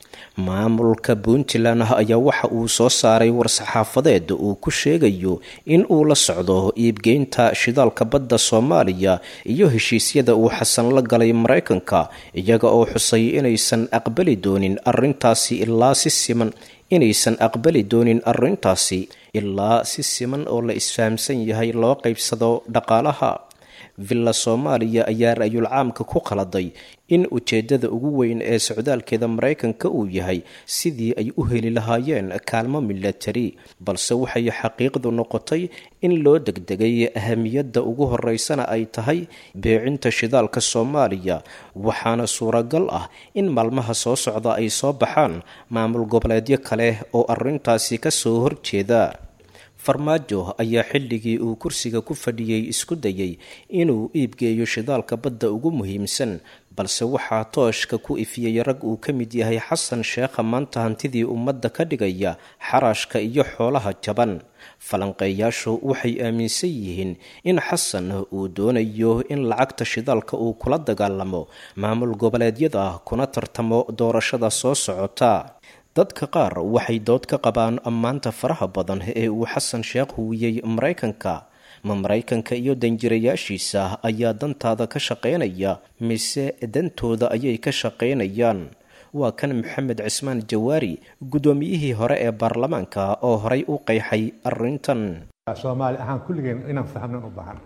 maamulka puntland ayaa waxa uu soo saaray war-saxaafadeed uu ku sheegayo in uu la socdo iibgeynta shidaalka badda soomaaliya iyo heshiisyada uu xasan la galay maraykanka iyaga oo xusay inaysan aqbali doonin arrintaasi ilaa si siman inaysan aqbali doonin arrintaasi ilaa si siman oo la isfahamsan yahay loo qaybsado dhaqaalaha villa soomaaliya ayaa ra-yul caamka ku qaladay in ujeeddada ugu weyn ee socdaalkeeda maraykanka uu yahay sidii ay u heli lahaayeen kaalmo milatari balse waxay xaqiiqdu noqotay in loo degdegay ahamiyadda ugu horeysana ay tahay beecinta shidaalka soomaaliya waxaana suuragal ah in maalmaha soo socda ay soo baxaan maamul goboleedyo kale oo arrintaasi ka soo horjeeda farmaajo ayaa xilligii uu kursiga ku fadhiyey isku dayay inuu iibgeeyo shidaalka badda ugu muhiimsan balse waxaa tooshka ku ifiyey rag uu ka mid yahay xasan sheekha maanta hantidii ummadda ka dhigaya xaraashka iyo xoolaha jaban falanqeeyaashu waxay aaminsan yihiin in xasan uu doonayo in lacagta shidaalka uu kula dagaalamo maamul goboleedyada kuna tartamo doorashada soo socota dadka qaar waxay dood ka qabaan ammaanta faraha badan ee uu xasan sheekh huwiyey maraykanka ma maraykanka iyo danjirayaashiisa ayaa dantaada ka shaqaynaya mise dantooda ayay ka shaqaynayaan waa kan maxamed cismaan jawaari guddoomiyihii hore ee baarlamaanka oo horay u qeexay arrintan soomaali ahaan kulligeen inaan fahmnan u baahan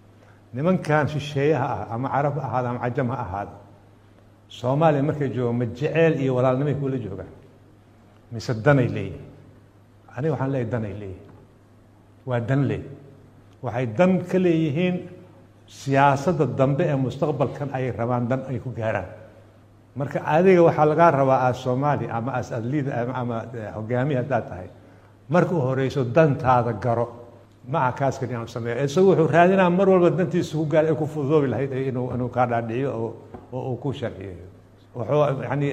nimankan shisheeyaha ah ama carab ha ahaada ama cajam ha ahaada soomaaliya markay joogaan ma jeceel iyo walaalnimay kula joogaan mise danay leeyihin aniga waxaan leeyahy danay leeyihin waa dan leey waxay dan ka leeyihiin siyaasadda dambe ee mustaqbalkan ayay rabaan dan ay ku gaaraan marka adiga waxaa lagaa rabaa aad soomaali ama as adliid ama hogaamiya haddaad tahay marka u horeyso dantaada garo maca kaaskan inaan sameeyo isagu wuxuu raadinaa mar walba dantiisa ku gaar ay ku fududoobi lahayd inuu inuu kaa dhaadhiciyo oo oo uu ku sharciyeeyo wuxuu yani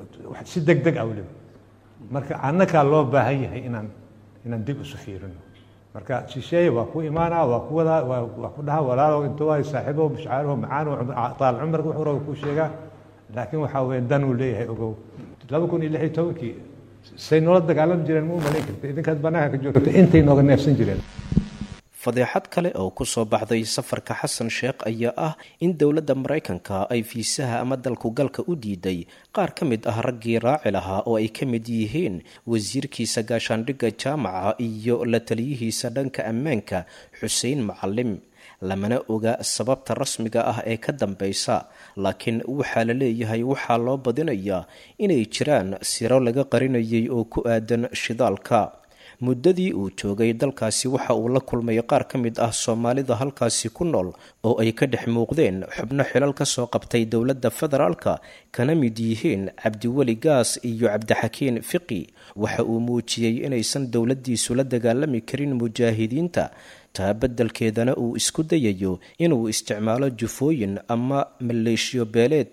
si deg deg ah weliba marka annagaa loo baahan yahay inaan inaan dib isu fiirino marka shisheeye waa ku imaanaa waa ku wadaa waa waa ku dhaha walaalow inta waay saaxiibo mashcaariho macaano taal cumarka wuxuu raba kuu sheegaa laakiin waxaa weeye dan uu leeyahay ogow laba kun iyo lix iyo tobankii say noola dagaalami jireen ma u malayn karta idinkaad bannaanka ka joogta intay nooga neefsan jireen fadeexad kale oo ku soo baxday safarka xasan sheekh ayaa ah in dowladda maraykanka ay fiisaha ama dalkugalka u diiday qaar ka mid ah raggii raaci lahaa oo ay ka mid yihiin wasiirkiisa gaashaandhigga jaamaca iyo la taliyihiisa dhanka ammaanka xuseen macalim lamana oga sababta rasmiga ah ee ka dambaysa laakiin waxaa la leeyahay waxaa loo badinayaa inay jiraan siro laga qarinayay oo ku aadan shidaalka muddadii uu joogay dalkaasi waxa uu la kulmay qaar ka mid ah soomaalida halkaasi ku nool oo ay ka dhex muuqdeen xubno xilal ka soo qabtay dowladda federaalka kana mid yihiin cabdiweli gaas iyo cabdixakiin fiqi waxa uu muujiyey inaysan dowladdiisu la dagaalami karin mujaahidiinta taa beddelkeedana uu isku dayayo inuu isticmaalo jufooyin ama maleeshiyo beeleed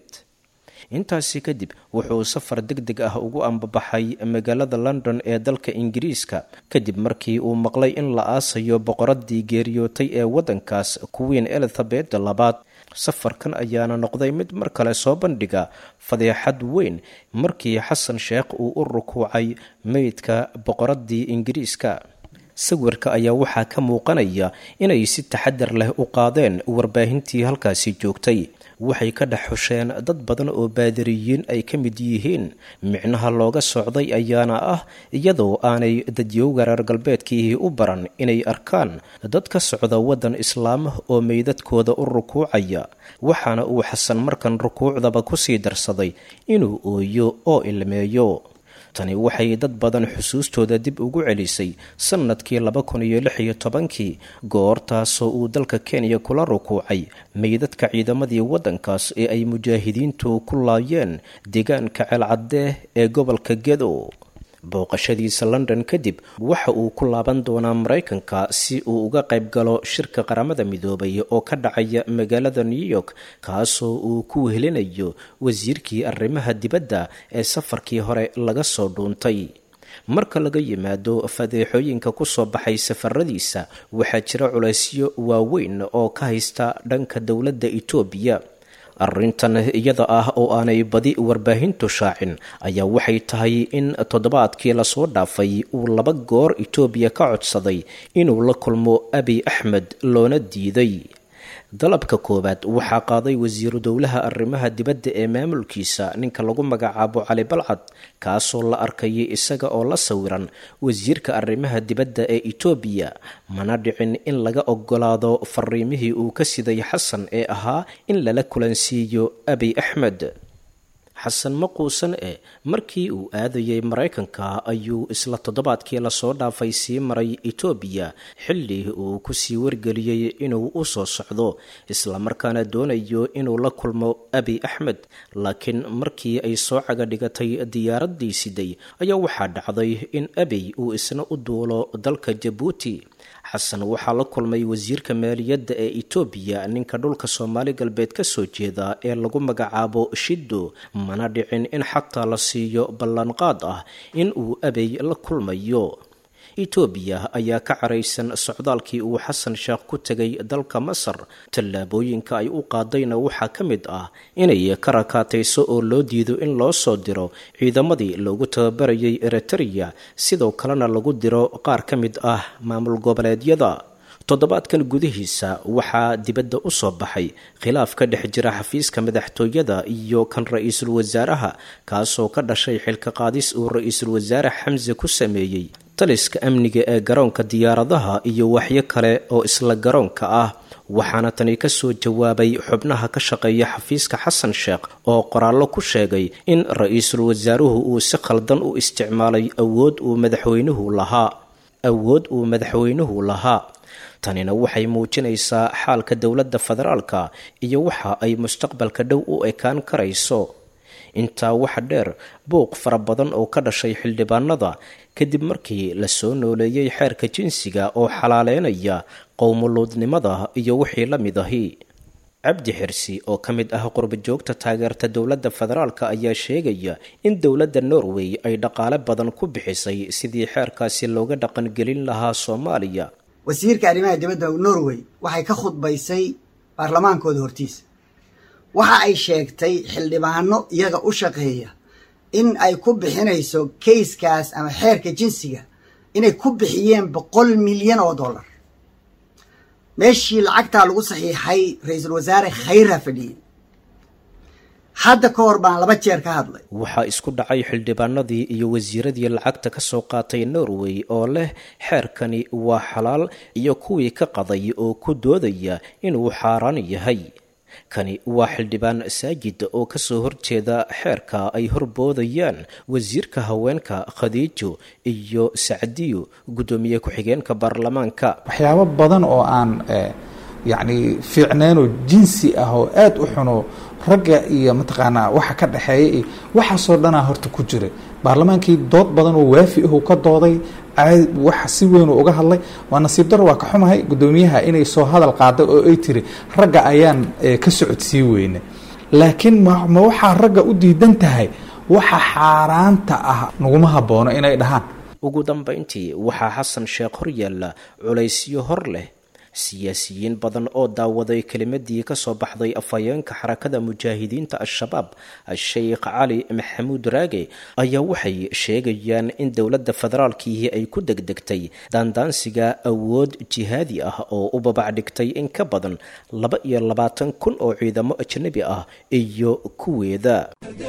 intaasi kadib wuxuu safar deg deg ah ugu ambabaxay magaalada london ee dalka ingiriiska kadib markii uu maqlay in la aasayo boqoradii geeriyootay ee waddankaas queen elizabeth labaad safarkan ayaana noqday mid mar kale soo bandhiga fadeexad weyn markii xasan sheekh uu u rukuucay meydka boqoradii ingiriiska sawirka ayaa waxaa ka muuqanaya inay si taxadar leh u qaadeen warbaahintii halkaasi joogtay waxay ka dhex xusheen dad badan oo baadiriyiin ay ka mid yihiin micnaha looga socday ayaana ah iyadoo aanay dadyowga reer galbeedkii u baran inay arkaan dad ka socda waddan islaam oo meydadkooda u rukuucaya waxaana uu xasan markan rukuucdaba kusii darsaday inuu ooyo oo ilmeeyo tani waxay dad badan xusuustooda dib ugu celisay sannadkii laba kun iyo lix iyo tobankii goortaasoo uu dalka kenya kula rukuucay meydadka ciidamadii waddankaas ee ay mujaahidiintu ku laayeen deegaanka ceelcaddee ee gobolka gedo booqashadiisa london kadib waxa uu ku laaban doonaa maraykanka si uu uga qayb galo shirka qaramada midoobay oo ka dhacaya magaalada new york kaasoo uu ku wehelinayo wasiirkii arrimaha dibadda ee safarkii hore laga soo dhuuntay marka laga yimaado fadeexooyinka ku soo baxay safaradiisa waxaa jira culaysyo waaweyn oo ka haysta dhanka dowladda etoobiya arrintan iyada ah oo aanay badi warbaahintu shaacin ayaa waxay tahay in toddobaadkii lasoo dhaafay uu laba goor etoobiya ka codsaday inuu la kulmo abiy axmed loona diiday dalabka koowaad waxaa qaaday wasiiru dowlaha arrimaha dibadda ee maamulkiisa ninka lagu magacaabo cali balcad kaasoo la arkayay isaga oo la sawiran wasiirka arrimaha dibadda ee etoobiya mana dhicin in laga ogolaado fariimihii uu ka siday xasan ee ahaa in lala kulansiiyo abiy axmed xasan maquusan e markii uu aadayay maraykanka ayuu isla toddobaadkii lasoo dhaafay sii maray etoobiya xilli uu kusii wargeliyey inuu u soo socdo islamarkaana doonayo inuu la kulmo abiy axmed laakiin markii ay soo caga dhigatay diyaaraddii siday ayaa waxaa dhacday in abiy uu isna u duulo dalka jabuuti xasan waxaa la kulmay wasiirka maaliyadda ee etoobiya ninka dhulka soomaali galbeed ka soo jeeda ee lagu magacaabo shiddo mana dhicin in xataa la siiyo ballanqaad ah in uu abey la kulmayo etoobiya ayaa ka caraysan socdaalkii uu xasan sheekh ku tegay dalka masar tallaabooyinka ay u qaadayna waxaa ka mid ah inay ka rakaatayso oo loo diido in loo soo diro ciidamadii loogu tababarayay eritreya sidoo kalena lagu diro qaar ka mid ah maamul goboleedyada toddobaadkan gudihiisa waxaa dibadda u soo baxay khilaaf ka dhex jira xafiiska madaxtooyada iyo kan ra-iisul wasaaraha kaasoo ka dhashay xilka qaadis uu ra-iisul wasaare xamse ku sameeyey taliska amniga ee garoonka diyaaradaha iyo waxyo kale oo isla garoonka ah waxaana tani ka soo jawaabay xubnaha ka shaqeeya xafiiska xasan sheekh oo qoraallo ku sheegay in ra-iisul wasaaruhu uu si khaldan u isticmaalay awood uu madaxweynuhu lahaa awood uu madaxweynuhu lahaa tanina waxay muujinaysaa xaalka dowladda federaalka iyo waxa ay mustaqbalka dhow u ekaan karayso intaa waxa dheer buuq fara badan oo ka dhashay xildhibaanada kadib markii la soo nooleeyey xeerka jinsiga oo xalaaleynaya qowmuluudnimada iyo wixii la mid ahi cabdi xirsi oo ka mid ah qurbajoogta taageerta dowladda federaalka ayaa sheegaya in dowladda norway ay dhaqaale badan ku bixisay sidii xeerkaasi looga dhaqangelin lahaa soomaaliya wasiirka arrimaha dibadda norway waxay ka khudbaysay baarlamaankooda hortiisa waxa ay sheegtay xildhibaano iyaga u shaqeeya in ay ku bixinayso kayskaas ama xeerka jinsiga inay ku bixiyeen boqol milyan oo dollar meeshii lacagtaa lagu saxiixay ra-iisul wasaare khayra fadhiyey hadda ka hor baan laba jeer ka hadlay waxaa isku dhacay xildhibaanadii iyo wasiiradii lacagta ka soo qaatay norway oo leh xeerkani waa xalaal iyo kuwii ka qaday oo ku doodaya inuu xaaraan yahay kani waa xildhibaan saajid oo kasoo horjeeda xeerka ay horboodayaan wasiirka haweenka khadiijo iyo sacdiyo guddoomiye ku-xigeenka baarlamaanka waxyaabo badan oo aan yacni fiicneenoo jinsi ah oo aada u xuno ragga iyo mataqaanaa waxa ka dhexeeya iyo waxaasoo dhanaa horta ku jira baarlamaankii dood badan oo waafi ahu ka dooday wax si weyn uu uga hadlay waa nasiib daro waa ka xumahay guddoomiyaha inay soo hadal qaaday oo ay tiri ragga ayaan ka socodsii weyne laakiin ma waxaa ragga u diidan tahay waxa xaaraanta ah naguma haboono inay dhahaan ugu dambayntii waxaa xasan sheekh horyaalla culaysyo hor leh siyaasiyiin badan oo daawaday kelimadii ka soo baxday afhayeenka xarakada mujaahidiinta al-shabaab sheikh cali maxamuud raage ayaa waxay sheegayaan in dowladda federaalkiihi ay ku degdegtay daandaansiga awood jihaadi ah oo u babacdhigtay in ka badan laba iyo labaatan kun oo ciidamo ajnabi ah iyo kuweeda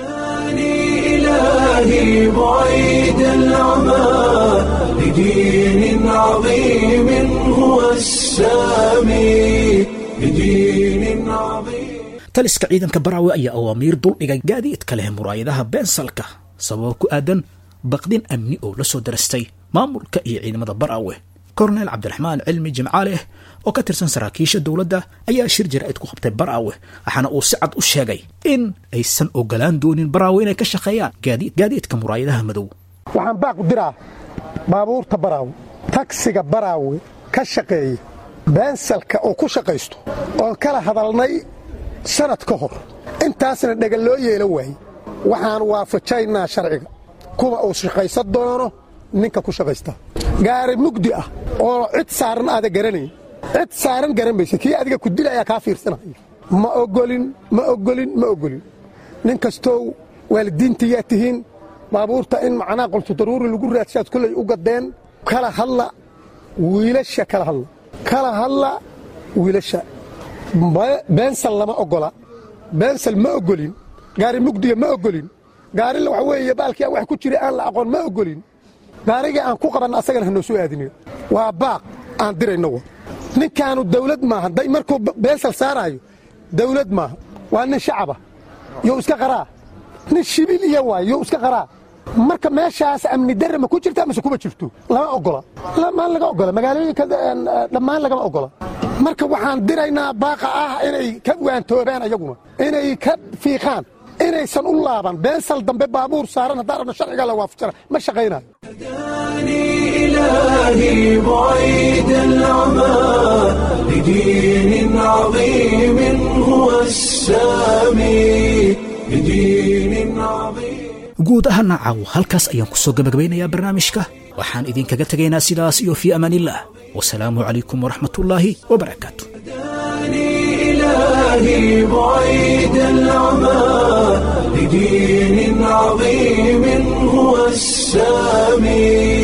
إلهي بعيد العمى لدين عظيم هو السامي لدين عظيم taliska ciidanka baraawe ayaa awaamiir duldhigay gaadiidka leh muraayadaha beensalka sababo ku aadan baqdin amni oo la soo darastay maamulka iyo ciidamada baraawe korneel cabdiraxmaan cilmi jimcaaleh oo ka tirsan saraakiisha dowladda ayaa shir jaraa'id ku qabtay baraawe waxaana uu si cad u sheegay in aysan ogolaan doonin baraawe inay ka shaqeeyaan gaadiid gaadiidka muraayadaha madow waxaan baaq diraa baabuurta baraawe tagsiga baraawe ka shaqeeya beensalka oo ku shaqaysto oon kala hadalnay sanad ka hor intaasna dhega loo yeelo waayey waxaan waafajaynaa sharciga kuwa uu shaqaysan doono ninka ku shaqaysta gaari mugdi ah oo cid saaran aada garanayn cid saaran garan maysa kii adiga ku dila ayaa kaa fiirsanaya ma ogolin ma ogolin ma ogolin nin kastow waalidiintayaa tihiin baabuurta in macnaha qolto daruuri lagu raadsaad kollay u gaddeen kala hadla wiilasha kala hadla kala hadla wiilasha beensal lama ogola beensal ma ogolin gaari mugdiga ma ogolin gaari waxa weeye baalkii wax ku jira aan la aqoon ma ogolin gaarigii aan ku qabanna asagana hanoo soo aadinayo waa baaq aan dirayno wa ninkaanu dawlad maaha day markuu beensal saaraayo dawlad maaha waa nin shacaba you iska qaraa nin shibil iya waay you iska qaraa marka meeshaas amni darre ma ku jirta mase kuma jirto lama ogola maan laga ogola magaalooyinka dhammaan lagama ogola marka waxaan diraynaa baaqa ah inay ka waantoobaan ayaguna inay ka fiiqaan inaysan u laaban beensal dambe baabuur saaran haddaan rabno sharciga la waafajana ma shaqaynayo إلهي بعيد العمى لدين عظيم هو السامي لدين عظيم guud ahaana caawo halkaas ayaan ku soo gabagabaynayaa barnaamijka waxaan idinkaga tegaynaa sidaas iyo fii amaaniillah wasalaamu calaykum waraxmatullaahi wabarakaatu إلهي بعيد العمى لدين عظيم هو السامي